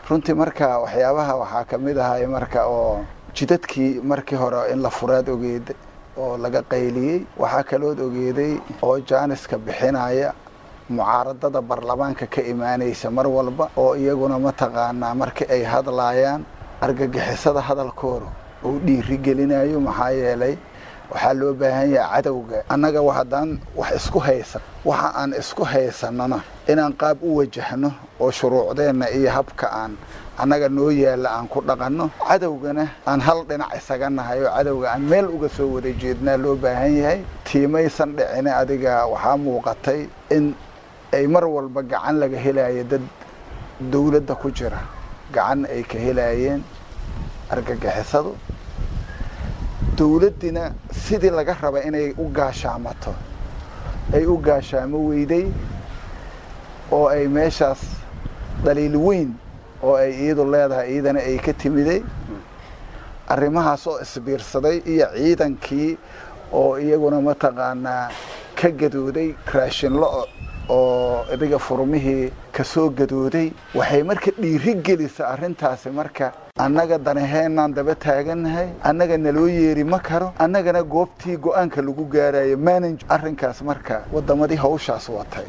runtii marka waxyaabaha waxaa ka mid ahay marka oo jidadkii markii hore in la furaad ogeeday oo laga qayliyey waxaa kalood ogeeday oo jaaniska bixinaya mucaaradada baarlamaanka ka imaanaysa mar walba oo iyaguna mataqaanaa markii ay hadlaayaan argagixisada hadalkooda uu dhiiri gelinayo maxaa yeelay waxaa loo baahan yahay cadowga annaga haddaan wax isku haysan waxa aan isku haysanana inaan qaab u wajahno oo shuruucdeenna iyo habka aan annaga noo yaalla aan ku dhaqanno cadowgana aan hal dhinac isaga nahay oo cadowga aan meel uga soo wada jeednaa loo baahan yahay tiimaysan dhicine adiga waxaa muuqatay in ay mar walba gacan laga helayo dad dawladda ku jira gacan ay ka helaayeen argagixisadu dawladdina sidii laga raba inay u gaashaamato ay u gaashaamo weyday oo ay meeshaas dhaliil weyn oo ay iyadu leedahay iyadana ay ka timiday arrimahaas oo isbiirsaday iyo ciidankii oo iyaguna mataqaanaa ka gadooday raashinlo oo idiga furmihii kasoo gadooday waxay marka dhiiri gelisa arrintaasi marka annaga danaheenaan daba taagannahay annaga naloo yeeri ma karo annagana goobtii go-aanka lagu gaarayo manage arrinkaas marka waddamadii hawshaas watay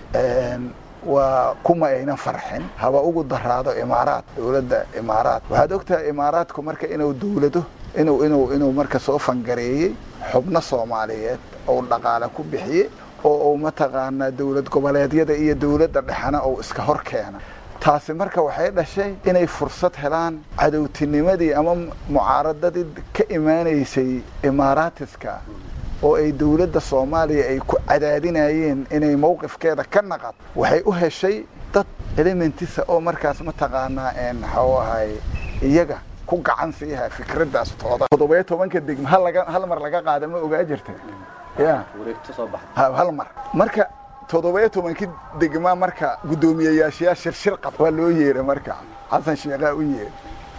waa kuma aynan farxin haba ugu daraado imaaraad dowladda imaaraad waxaad ogtahay imaaraadku marka inuu dowlado inuu inuu inuu marka soo fangareeyey xubno soomaaliyeed ou dhaqaale ku bixiyey oo uu mataqaanaa dowlad goboleedyada iyo dowladda dhexena uu iska hor keena taasi marka waxay dhashay inay fursad helaan cadowtinimadii ama mucaaradadii ka imaanaysay imaaraatiska oo ay dowladda soomaaliya ay ku cadaadinayeen inay mowqifkeeda ka naqad waxay u heshay dad elementisa oo markaas mataqaanaa maxuu ahay iyaga ku gacan siiha fikraddaas tooda toddobiyo tobanka degma hal mar laga qaada ma ogaa jirta ya hal mar marka toddobiyo tobankii degma marka guddoomiyeyaashayaa shirshir qab waa loo yeeray marka xasan sheekhaa u yeeray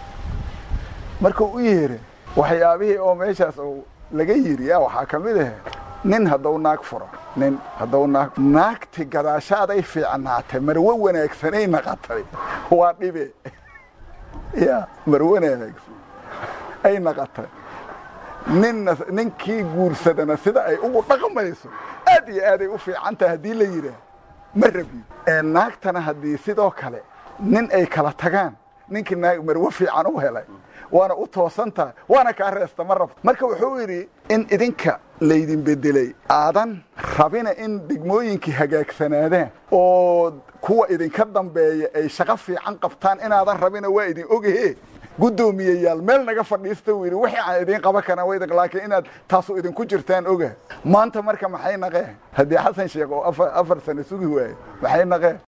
markuu u yeeray waxyaabihii oo meeshaas laga yiri ya waxaa ka mid ahe nin hadduu naag furo nin hadduu naag naagti gadaashaaday fiicnaatay marwo wanaagsanay naqatay waa dhibe ya marwo wanaagsan ay naqatay ninna ninkii guursadana sida ay ugu dhaqmayso aad iyo aaday u fiican tahay haddii la yidhaah ma rabiyo naagtana haddii sidoo kale nin ay kala tagaan ninkii naag marwo fiican u helay waana u toosan tahay waana kaa reesta ma rabto marka wuxuu yidhi in idinka laydin bedelay aadan rabina in degmooyinkii hagaagsanaadaan oo kuwa idinka dambeeya ay shaqo fiican qabtaan inaadan rabina waa idin ogahe guddoomiyeyaal meel naga fadhiista uu yidhi wixii aan idiin qaban karaan wa laakiin inaad taasu idinku jirtaan oga maanta marka maxay naqeen haddii xasan sheekh oo afar sano sugi waayo maxay naqeen